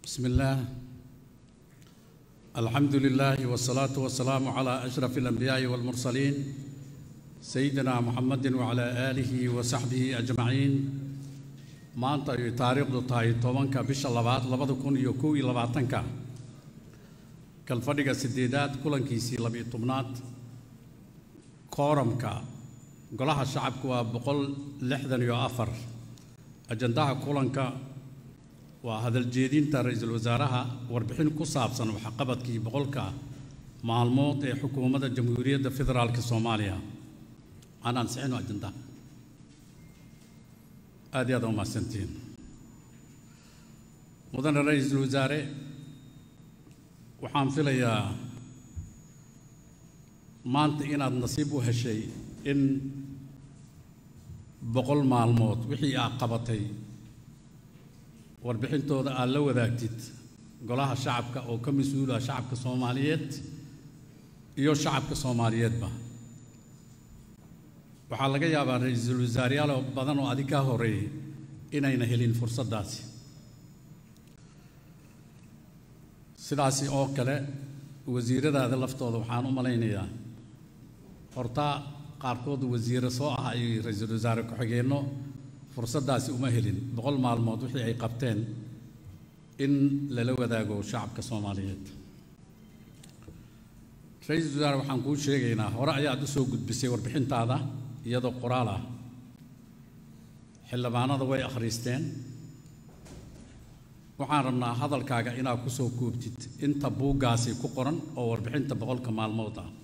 بسم الله الحمد لله والصلاة والسلام على أشرف الأنبياء والمرسلين سيدنا محمد وعلى آله وصحبه أجمعين maanta ay taariikhdu tahay tobanka bisha labaad labada kun iyo kow iyo labaatanka kalfadhiga sideedaad kulankiisii labiyo tobnaad kooramka golaha shacabku waa boqol lixdan iyo afar ajandaha kulanka waa hadaljeedinta ra-iisul wasaaraha warbixin ku saabsan waxqabadkii boqolka maalmood ee xukuumadda jamhuuriyadda federaalk soomaaliya aan ansixino ajandaha aad iyo aad umahadsantihiin mudane ra-iisul wasaare waxaan filayaa maanta inaad nasiib u heshay in boqol maalmood wixii aad qabatay warbixintooda aad la wadaagtid golaha shacabka oo ka mas-uula shacabka soomaaliyeed iyo shacabka soomaaliyeedba waxaa laga yaabaa ra-iisul wasaareyaal badan oo adig kaa horeeyey inayna helin fursaddaasi sidaasi oo kale wasiiradaada laftooda waxaan u malaynayaa hortaa qaarkood wasiire soo ah ay ra-iisul wasaare ku-xigeenno fursaddaasi uma helin boqol maalmood wixii ay qabteen in lala wadaago shacabka soomaaliyeed ra-iisul wasaare waxaan kuu sheegaynaa hore ayaad u soo gudbisay warbixintaada iyadoo qoraal ah xildhibaanada way akhriisteen waxaan rabnaa hadalkaaga inaad ku soo koobtid inta buuggaasi ku qoran oo warbixinta boqolka maalmood ah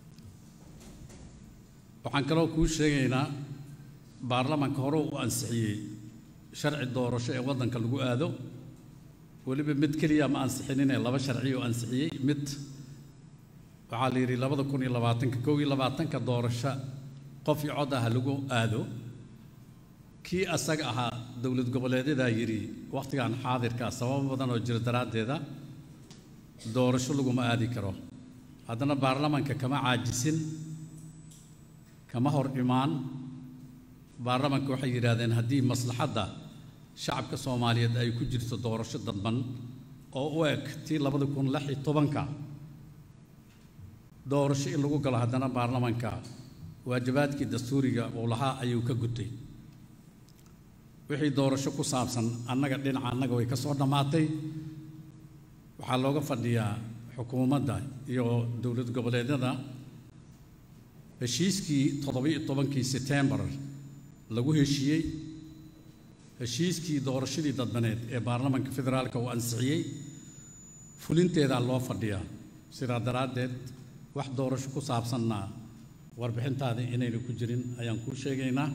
waxaan kaloo kuu sheegaynaa baarlamaanka hore u ansixiyey sharci doorasho ee waddanka lagu aado weliba mid keliya ma ansixinine laba sharci oo ansixiyey mid waxaa la yidhi labada kun iyo labaatanka kow iyo labaatanka doorasho qof iyo cod ah lagu aado kii asaga ahaa dowlad goboleedyadaa yidhi wakhtigan xaadirka sababo badan oo jira daraaddeeda doorasho laguma aadi karo haddana baarlamaanka kama caajisin kama hor imaan baarlamaanka waxay yidhaahdeen haddii maslaxadda shacabka soomaaliyeed ay ku jirto doorasho dadban oo u eg tii labada kun lix iyo tobanka doorasho in lagu galo haddana baarlamaanka waajibaadkii dastuuriga uu lahaa ayuu ka gutay wixii doorasho ku saabsan annaga dhinaca annaga way ka soo dhammaatay waxaa looga fadhiyaa xukuumadda iyo dowlad goboleedyada heshiiskii toddobiyo tobankii setembar lagu heshiiyey heshiiskii doorashadii dadbaneed ee baarlamaanka federaalka uu ansixiyey fulinteedaa loo fadhiyaa sidaa daraaddeed wax doorasho ku saabsanna warbixintaada inayna ku jirin ayaan kuu sheegaynaa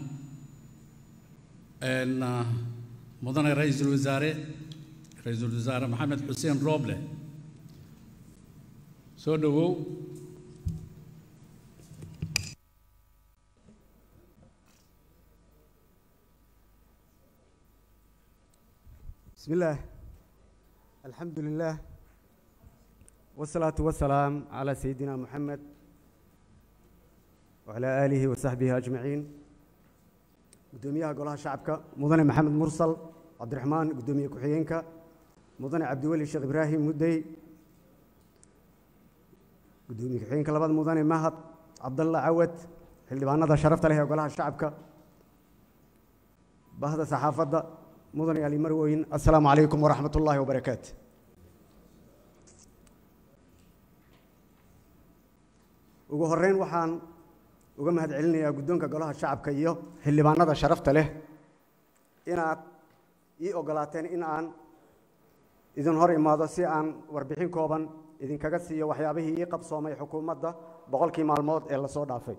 mudane ra-iisul wasaare ra-iisul wasaare maxamed xuseen rooble soo dhowow بسم الله الحمد لله والصلاة والسلام على سيدنا محمد وعلى آله وصحبه أجمعين قدوميها قولها شعبك مدن محمد مرسل عبد الرحمن قدومية كحيينك مدن عبد الولي الشيخ إبراهيم مدي قدومية كحيينك لبعض مدن مهد عبد الله عود اللي بانا شرفت له قولها شعبك بهذا صحافة مدن علي مروين السلام عليكم ورحمة الله وبركاته ugu horeyn waxaan uga mahad celinayaa guddoonka golaha shacabka iyo xildhibaanada sharafta leh inaad ii ogolaateen in aan idin hor imaado si aan warbixin kooban idinkaga siiyo waxyaabihii ii qabsoomay xukuumadda boqolkii maalmood ee lasoo dhaafay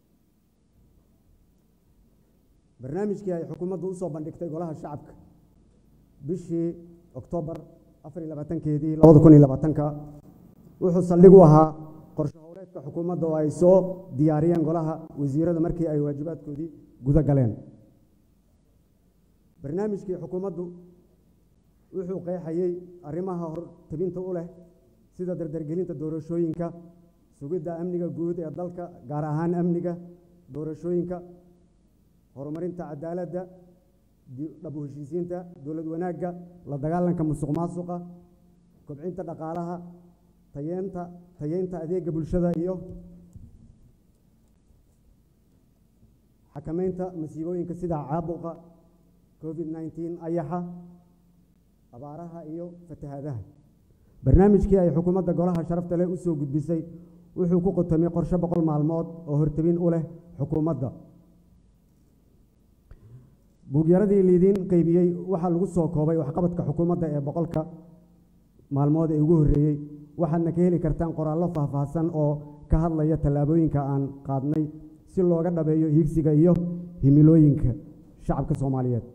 barnaamijkii ay xukuumaddu usoo bandhigtay golaha shacabka bishii oktoobar afar iyo labaatankeedii labada kun iyo labaatanka wuxuu saldhig u ahaa qorshe howleedka xukuumadda oo ay soo diyaariyeen golaha wasiirada markii ay waajibaadkoodii guda galeen barnaamijkii xukuumaddu wuxuu qeexayey arrimaha hortabinta u leh sida dardargelinta doorashooyinka sugidda amniga guud ee dalka gaar ahaan amniga doorashooyinka horumarinta cadaaladda dhab u heshiisiinta dowlad wanaagga la dagaalanka musuq maasuqa kobcinta dhaqaalaha tayeenta tayeynta adeega bulshada iyo xakameynta masiibooyinka sida caabuqa covid nneteen ayaxa abaaraha iyo fatahaadaha barnaamijkii ay xukuumadda golaha sharafta leh u soo gudbisay wuxuu ku qotomay qorshe boqol maalmood oo hortabin u leh xukuumadda buugyaradii liidiin qeybiyey waxaa lagu soo koobay waxqabadka xukuumadda ee boqolka maalmood ee ugu horreeyey waxaadna ka heli kartaan qoraallo faahfaahsan oo ka hadlaya tallaabooyinka aan qaadnay si looga dhabeeyo hiigsiga iyo himilooyinka shacabka soomaaliyeed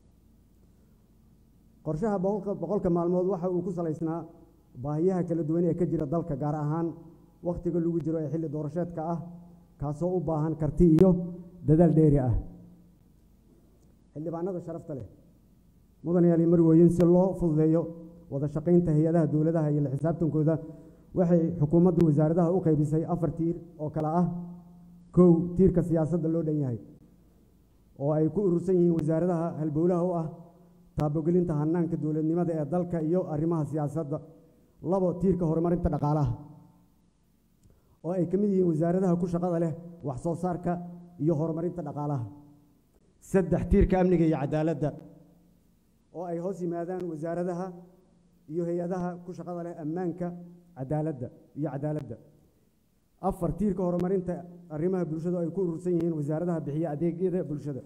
qorshaha boqolka boqolka maalmood waxa uu ku salaysnaa baahiyaha kala duwan ee ka jira dalka gaar ahaan wakhtiga lagu jiro ee xilli doorasheedka ah kaasoo u baahan karti iyo dadaal dheeri ah xildhibaanada sharafta leh mudanayaal iyo marwooyin si loo fududeeyo wada shaqaynta hay-adaha dowladaha iyo la xisaabtankooda waxay xukuumaddu wasaaradaha u qaybisay afar tiir oo kale ah kow tiirka siyaasadda loo dhan yahay oo ay ku urursan yihiin wasaaradaha halbowlaha u ah taabogelinta hanaanka dowladnimada ee dalka iyo arrimaha siyaasadda labo tiirka horumarinta dhaqaalaha oo ay ka mid yihiin wasaaradaha ku shaqada leh wax soo saarka iyo horumarinta dhaqaalaha saddex tiirka amniga iyo cadaaladda oo ay hoos yimaadaan wasaaradaha iyo hay-adaha ku shaqada leh ammaanka cadaaladda iyo cadaaladda afar tiirka horumarinta arrimaha bulshada oo ay ku urursan yihiin wasaaradaha bixiya adeegyada bulshada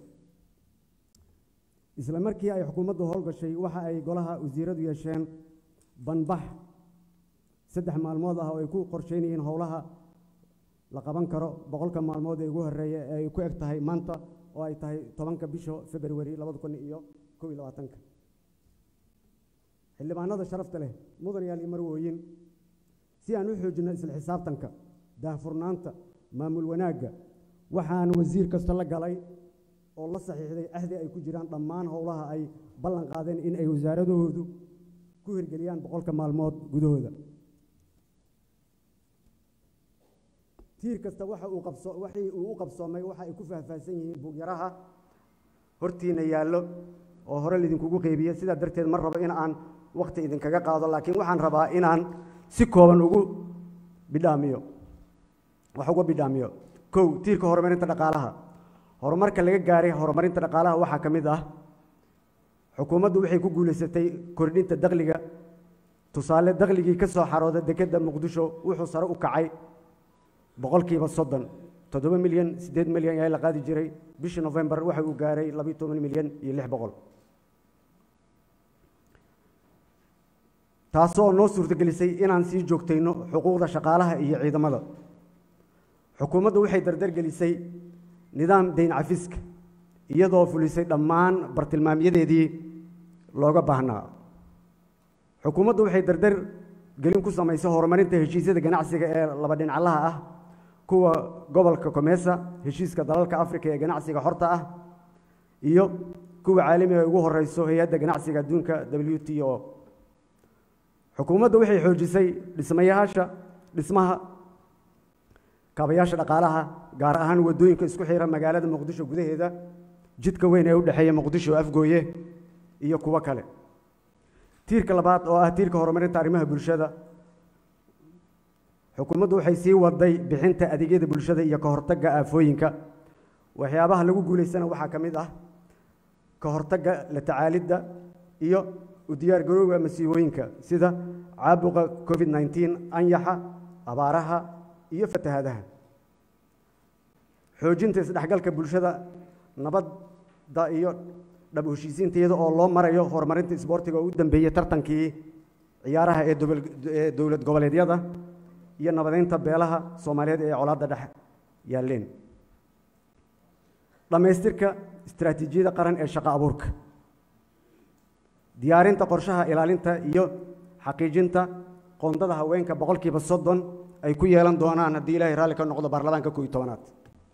isla markii ay xukuumaddu howlgashay waxa ay golaha wasiiradu yeesheen banbax saddex maalmood ah oo ay ku qorsheynayeen howlaha la qaban karo boqolka maalmood ee ugu horreeya ee ay ku eg tahay maanta oo ay tahay tobanka bisha februari labada kun iyo kow iyo labaatanka xildhibaanada sharafta leh mudanayaal iyo marwooyin si aan u xoojinno isla xisaabtanka daahfurnaanta maamul wanaagga waxaan wasiir kasta la galay oo la saxiixday ahdi ay ku jiraan dhammaan howlaha ay ballan qaadeen in ay wasaaradahoodu ku hirgeliyaan boqolka maalmood gudahooda tiir kasta waxa uu qabso waxii uu u qabsoomay waxa ay ku faahfaahsan yihiin buugyaraha hortiina yaallo oo hore laidinkugu qeybiye sidaa darteed ma rabo in aan wakhti idinkaga qaado laakiin waxaan rabaa inaan si kooban ugu bidhaamiyo wax uga bidhaamiyo kow tiirka horumarinta dhaqaalaha horumarka laga gaaray horumarinta dhaqaalaha waxaa ka mid ah xukuumaddu waxay ku guulaysatay kordhinta dakhliga tusaale dakhligii ka soo xarooda dekedda muqdisho wuxuu sare u kacay boqolkiiba soddon toddoba milyan siddeed milyan ayaa la qaadi jiray bishii nofembar waxa uu gaaray labiyo toban milyan iyo lix boqol taasoo noo suurtagelisay inaan sii joogtayno xuquuqda shaqaalaha iyo ciidamada xukuumaddu waxay dardargelisay nidaam dayn cafiska iyadoo fulisay dhammaan bartilmaamyadeedii looga baahnaa xukuumaddu waxay dardar gelin ku samaysay horumarinta heshiisyada ganacsiga ee laba dhinaclaha ah kuwa gobolka komesa heshiiska dalalka afrika ee ganacsiga xorta ah iyo kuwa caalamiga ay ugu horeyso hay-adda ganacsiga adduunka w t o xukuumaddu waxay xoojisay dhismayaasha dhismaha kaabayaasha dhaqaalaha gaar ahaan waddooyinka isku xira magaalada muqdisho gudaheeda jidka weyn ee u dhexeeya muqdisho afgooye iyo kuwo kale tiirka labaad oo ah tiirka horumarinta arrimaha bulshada xukuumaddu waxay sii waday bixinta adeegyada bulshada iyo ka hortagga aafooyinka waxyaabaha lagu guulaysana waxaa ka mid ah ka hortagga la tacaalidda iyo u diyaargarowga masiibooyinka sida caabuqa covid nneteen anyaxa abaaraha iyo fatahaadaha xoojinta isdhexgalka bulshada nabadda iyo dhab heshiisiinta iyada oo loo marayo horumarinta isboortiga oo u dambeeyey tartankii ciyaaraha ee ee dowlad goboleedyada iyo nabadeynta beelaha soomaaliyeed ee colaadda dhex yaalleen dhammaystirka istaraatiijiyada qaran ee shaqo abuurka diyaarinta qorshaha ilaalinta iyo xaqiijinta qoondada haweenka boqolkiiba soddon ay ku yeelan doonaan haddii ilaahay raalli ka noqdo baarlamaanka koob iyo tobanaad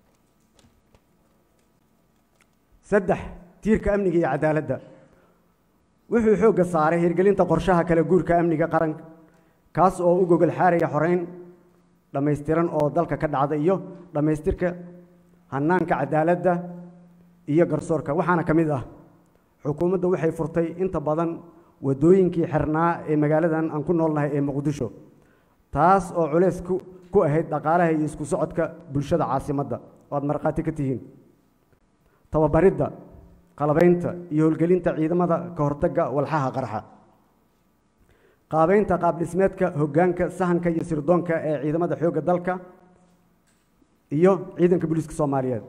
saddex tiirka amniga iyo cadaaladda wuxuu xoogga saaray hirgelinta qorshaha kala guurka amniga qaranka kaas oo u gogol xaaraya xoreyn dhammaystiran oo dalka ka dhacda iyo dhammaystirka hanaanka cadaaladda iyo garsoorka waxaana ka mid ah xukuumadda waxay furtay inta badan waddooyinkii xirnaa ee magaaladan aan ku noolnahay ee muqdisho taas oo culeys ku ku ahayd dhaqaalaha iyo isku socodka bulshada caasimadda oo aad markhaati ka tihiin tababaridda qalabaynta iyo howlgelinta ciidamada ka hortagga walxaha qarxa qaabaynta qaabdhismeedka hoggaanka sahanka iyo sirdoonka ee ciidamada xoogga dalka iyo ciidanka booliiska soomaaliyeed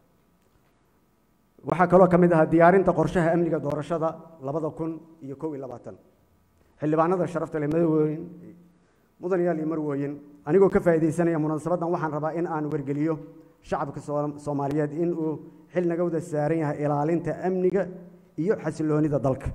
waxaa kaloo ka mid ahaa diyaarinta qorshaha amniga doorashada labada kun iyo kow iyo labaatan xildhibaanada sharafta leh madawooyin mudanayaal iyo marwooyin anigoo ka faa'iidaysanaya munaasabaddan waxaan rabaa in aan wargeliyo shacabka soomaaliyeed in uu xil naga wada saaran yahay ilaalinta amniga iyo xasiloonida dalka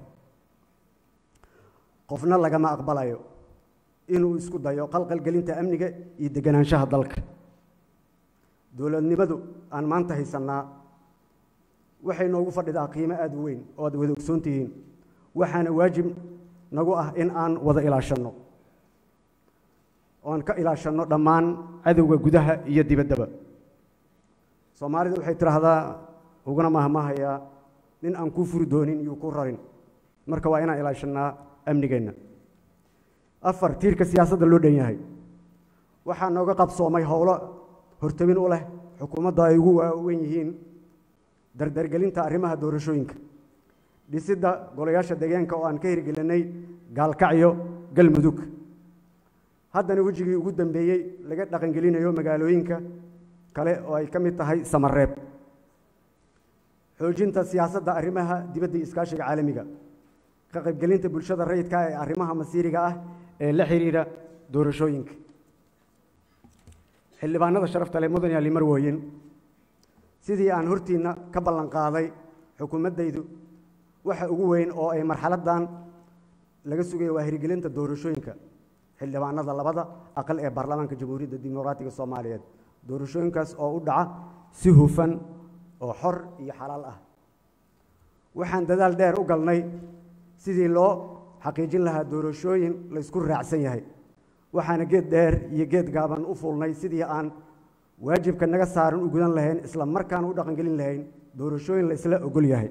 qofna lagama aqbalayo inuu isku dayo qalqalgelinta amniga iyo deganaanshaha dalka dowladnimadu aan maanta haysannaa waxay noogu fadhidaa qiimo aada u weyn oo aad wada ogsoon tihiin waxaana waajib nagu ah in aan wada ilaashanno oan ka ilaashanno dhammaan cadowga gudaha iyo dibaddaba soomaalida waxay tidhaahdaa uguna mahmahayaa nin aan kuu furi doonin iyo ku rarin marka waa inaan ilaashannaa amnigeenna afar tiirka siyaasadda loo dhan yahay waxaa nooga qabsoomay howlo hortabin u leh xukuumadda ay ugu waaweyn yihiin dardargelinta arrimaha doorashooyinka dhisidda golayaasha deegaanka oo aan ka hirgelinay gaalkacyo galmudug haddana wejigii ugu dambeeyey laga dhaqangelinayo magaalooyinka kale oo ay ka mid tahay samareeb xoojinta siyaasadda arrimaha dibadda iyo iskaashiga caalamiga ka qaybgelinta bulshada rayidka ee arrimaha masiiriga ah ee la xiriira doorashooyinka xildhibaanada sharafta leh mudan yaali marwooyin sidii aan hortiinna ka ballan qaaday xukuumaddaydu waxa ugu weyn oo ay marxaladdan laga sugaya waa hirgelinta doorashooyinka xildhibaanada labada aqal ee baarlamaanka jamhuuriyadda dimuqraatiga soomaaliyeed doorashooyinkaas oo u dhaca si hufan oo xor iyo xalaal ah waxaan dadaal dheer u galnay sidii loo xaqiijin lahaa doorashooyin laysku raacsan yahay waxaana geed dheer iyo geed gaaban u fuulnay sidii aan waajibka naga saaran u gudan lahayn isla markaana u dhaqangelin lahayn doorashooyin la isla ogol yahay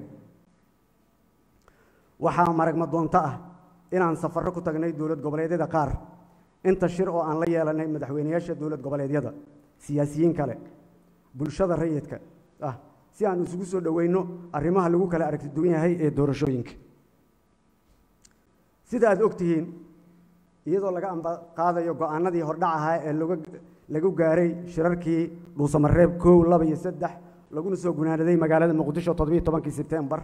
waxaa maragma doonto ah inaan safarro ku tagnay dowlad goboleedyada qaar inta shir oo aan la yeelanay madaxweyneyaasha dowlad goboleedyada siyaasiyiin kale bulshada rayidka ah si aan isugu soo dhoweyno arrimaha lagu kala aragti duwan yahay ee doorashooyinka sida aad og tihiin iyadoo laga ambaqaadayo go-aanadii hordhac ahaa ee loga lagu gaaray shirarkii dhuusamareeb kow laba iyo saddex laguna soo gunaanaday magaalada muqdisho toddobiyo tobankii sebtembar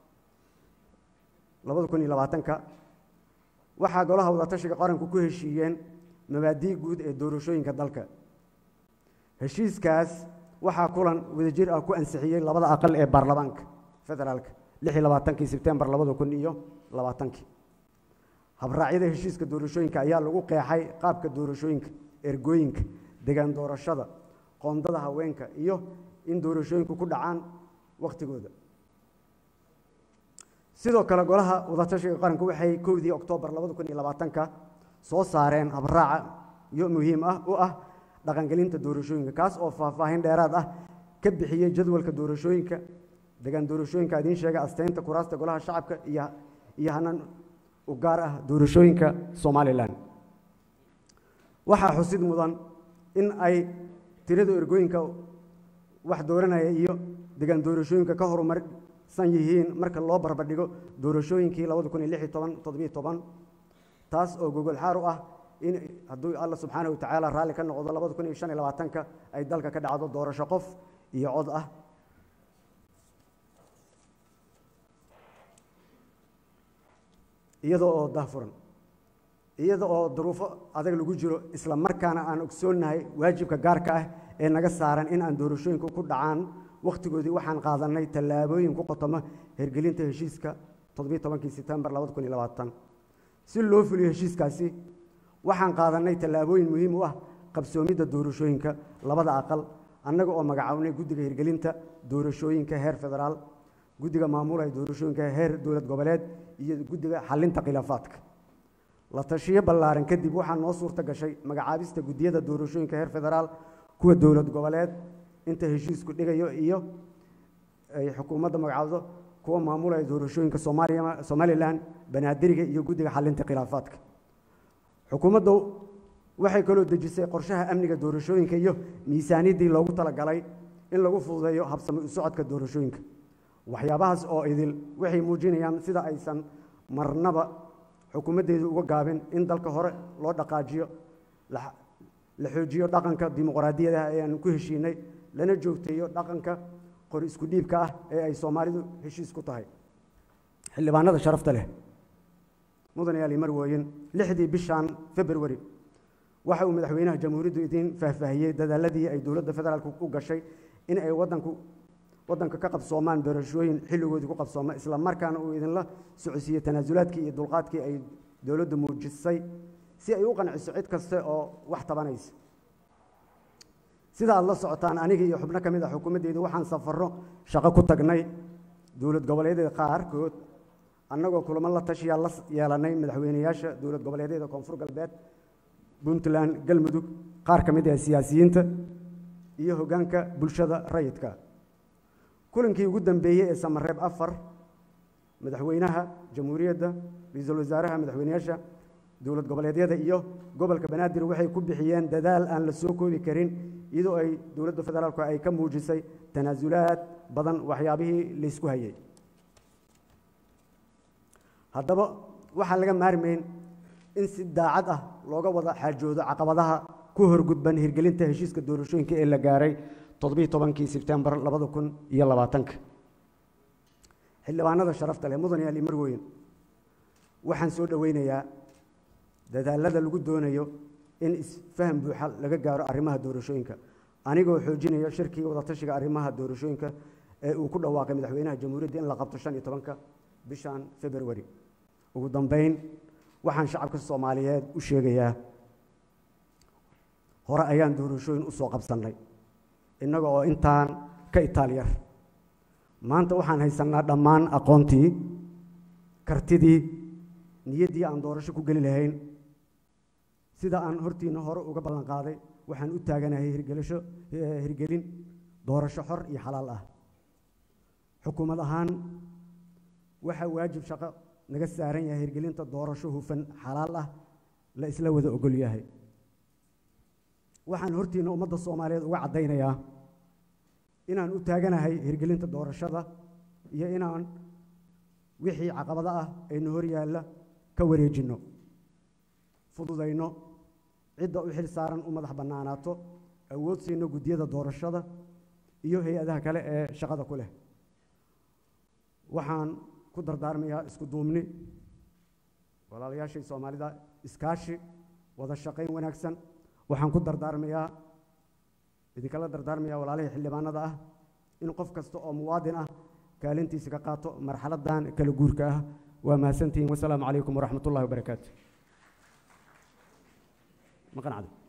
labada kun iyo labaatanka waxaa golaha wadatashiga qaranku ku heshiiyeen mabaadii guud ee doorashooyinka dalka heshiiskaas waxaa kulan wadajir ah ku ansixiyey labada aqal ee baarlamaanka federaalka lix iyo labaatankii sebtembar labada kun iyo labaatankii habraacyada heshiiska doorashooyinka ayaa lagu qeexay qaabka doorashooyinka ergooyinka degaan doorashada qoondada haweenka iyo in doorashooyinku ku dhacaan wakhtigooda sidoo kale golaha wadatashiga qaranku waxay kowdii oktoobar labada kun iyo labaatanka soo saareen habraaca iyo muhiim ah u ah dhaqangelinta doorashooyinka kaas oo faahfaahin dheeraad ah ka bixiyey jadwalka doorashooyinka degaan doorashooyinka idiin sheegay asteynta kuraasta golaha shacabka iyo iyo hanan u gaar ah doorashooyinka somalilan waxaa xusid mudan in ay tirada ergooyinka wax dooranaya iyo degaan doorashooyinka ka horumarsan yihiin marka loo barbardhigo doorashooyinkii labada kun iyo lix iyo toban toddobiyo toban taas oo gogol xaar u ah in hadduu alla subxaana wa tacaala raalli ka noqdo labada kun iyo shan iyo labaatanka ay dalka ka dhacdo doorasho qof iyo cod ah iyada oo dahfuran iyada oo duruufo adag lagu jiro isla markaana aan ogsoonnahay waajibka gaarka ah ee naga saaran in aan doorashooyinku ku dhacaan wakhtigoodii waxaan qaadanay tallaabooyin ku qotoma hergelinta heshiiska toddobiyo tobankii sebtembar labada kun iyo labaatan si loo fuliyo heshiiskaasi waxaan qaadanay tallaabooyin muhiim u ah qabsoomidda doorashooyinka labada aqal annaga oo magacawnay guddiga hirgelinta doorashooyinka heer federaal guddiga maamulaya doorashooyinka heer dowlad goboleed iyo guddiga xalinta khilaafaadka la tashiyo ballaaran kadib waxaa noo suurta gashay magacaabista guddiyada doorashooyinka heer federaal kuwa dowlad goboleed inta heshiisku dhigayo iyo ay xukuumadda magacaabdo kuwa maamulaya doorashooyinka soomaaliya somalilan banaadiriga iyo guddiga xalinta khilaafaadka xukuumaddu waxay kaloo dejisay qorshaha amniga doorashooyinka iyo miisaaniyaddii loogu talagalay in lagu fududeeyo habsami u socodka doorashooyinka waxyaabahaas oo idil waxay muujinayaan sida aysan marnaba xukuumaddeedu uga gaabin in dalka hore loo dhaqaajiyo la xoojiyo dhaqanka dimuqraadiyadaha ee aan ku heshiinay lana joogteeyo dhaqanka qori isku dhiibka ah ee ay soomaalidu heshiis ku tahay xildhibaanada sharafta leh mudanayaal marwooyin lixdii bishan februari waxa uu madaxweynaha jamhuuriyaddu idiin faahfaahiyey dadaaladii ay dowladda federaalku u gashay in ay wadanku waddanka ka qabsoomaan doorashooyin xilligoodii ku qabsooma isla markaana uu idinla socodsiiyey tanaasulaadkii iyo dulqaadkii ay dowladdu muujisay si ay u qanciso cid kaste oo wax tabanaysa sida aad la socotaan aniga iyo xubno ka mid ah xukuumaddeyda waxaan safarro shaqo ku tagnay dowlad goboleedyada qaarkood annagoo kulamo la tashiyaa la yeelanay madaxweyneyaasha dowlad goboleedyada koonfur galbeed puntland galmudug qaar ka mid ah siyaasiyiinta iyo hoggaanka bulshada rayidka kulankii ugu dambeeyey ee samareeb afar madaxweynaha jamhuuriyadda ra-iisul wasaaraha madaxweyneyaasha dowlad goboleedyada iyo gobolka banaadir waxay ku bixiyeen dadaal aan la soo koobi karin iyadoo ay dowladda federaalku ay ka muujisay tanaasulaad badan waxyaabihii laysku hayay haddaba waxaan laga maarmayn in si daacad ah looga wada xaajoodo caqabadaha ku horgudban hirgelinta heshiiska doorashooyinka ee la gaaray toddobiiy tobankii sebtembar labada kun iyo labaatanka xildhibaanada sharafta leh mudan yaali marweyn waxaan soo dhoweynayaa dadaalada lagu doonayo in isfaham buuxa laga gaaro arrimaha doorashooyinka anigoo xoojinayo shirkii wadatashiga arrimaha doorashooyinka ee uu ku dhawaaqay madaxweynaha jamhuuriyadda in la qabto shan iyo tobanka bishan februari ugu dambeyn waxaan shacabka soomaaliyeed u sheegayaa hore ayaan doorashooyin u soo qabsannay innaga oo intaan ka itaalyar maanta waxaan haysannaa dhammaan aqoontii kartidii niyaddii aan doorasho ku geli lahayn sida aan hortiina hore uga ballan qaaday waxaan u taaganahay hirgelisho hirgelin doorasho xor iyo xalaal ah xukuumad ahaan waxaa waajib shaqo naga saaran yahay hirgelinta doorasho hufan xalaal ah la isla wada ogol yahay waxaan hortiina ummadda soomaaliyeed uga caddaynayaa inaan u taaganahay hirgelinta doorashada iyo inaan wixii caqabado ah aynu hor yaalla ka wareejinno fududayno cidda u xil saaran u madax bannaanaato awood siino guddiyada doorashada iyo hay-adaha kale ee shaqada ku leh waxaan ku dardaarmayaa isku duubni walaalayaashii soomaalida iskaashi wada shaqayn wanaagsan waxaan ku dardaarmayaa idinkala dardaarmayaa walaalihii xildhibaanada ah in qof kasta oo muwaadin ah kaalintiisa ka qaato marxaladan kala guurka ah waa mahadsantihiin wasalaamu calaykum waraxmat ullahi wabarakaatu maqan cado